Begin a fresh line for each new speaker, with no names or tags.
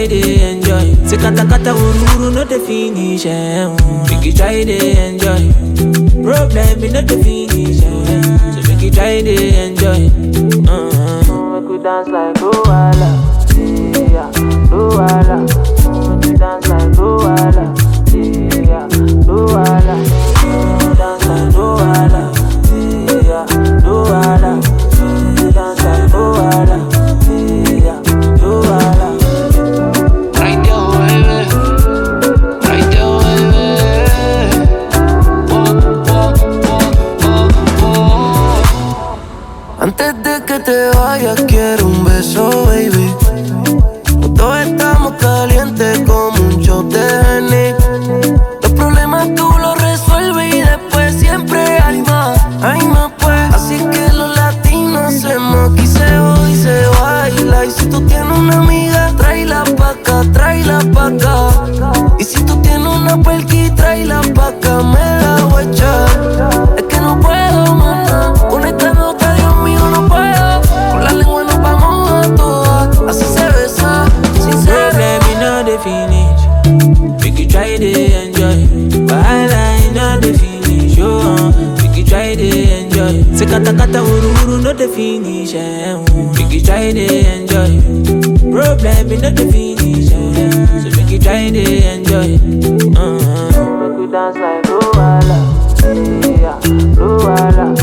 try to enjoy. Say kata kata uru uru no the finish. Eh. mm. Make you try to enjoy. Problem in not the finish. Eh. So make you try to enjoy. Uh-huh. Make you dance like Luala. Yeah, Luala. Make you dance like Luala. Yeah, Luala. Make you dance like Luala. Yeah, Luala. Make you dance like Luala. Yeah, Luala.
Right there, baby. Right there, baby. Oh, oh, oh, oh, oh.
Antes de que te vayas quiero un beso, baby. Todos estamos calientes como un shot de Henny. Los problemas tú los resuelves y después siempre hay más, hay más pues. Así que los latinos hacemos aquí se hoy se baila. Y si tú tienes una amiga, tráela pa' acá, tráela pa' acá. Y si tú tienes una perqui, tráela pa' acá, me la voy a echar. Es que no puedo, mana. Con esta nota, Dios mío, no puedo. Con la lengua nos vamos a todas. Así se besa, sincero.
Problem in all the finish. Make you try to enjoy. Wahala in all the finish. Oh, uh, make you try to enjoy. Say kata kata uru uru no the finish. Eh. mm. Make you try to enjoy. Problem in all the finish. Eh. So make you try to enjoy. Uh-huh. Make you dance like Luala. Yeah, Luala.